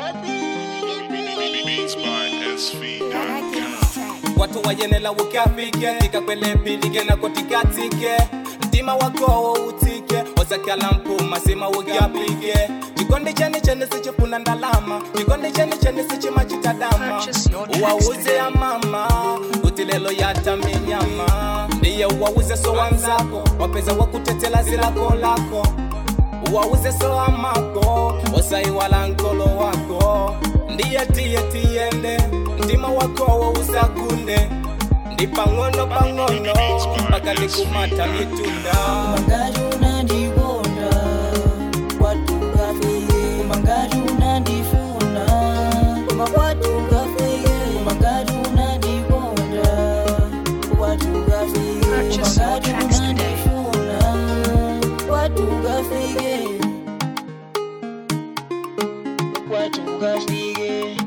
Beats by SV.com. watu wayenela ukafike tikakwelepilige na kotikatike mtima wako utike osakala mpuma sima ukapige chikondi chene chene sichifuna ndalama chikondi chene chene sichimachitadama Purchase your tracks uwauze today. ya mama utilelo yataminyama ndiye uwauze so wanzako wapeza wakutetela zilako lako uwauze so amako osaiwala nkolo wako ndiye tiye tiyende mtima wakowo usakunde ndi pang'ono pang'ono mpaka ndikumata mitunda Mangaju unandikonda watu kafeye Mangaju unandifuna koma watu kafeye Mangaju unandikonda watu kafeye Purchase your Mangaju tracks today. unandifuna watu kafeye watu kafeye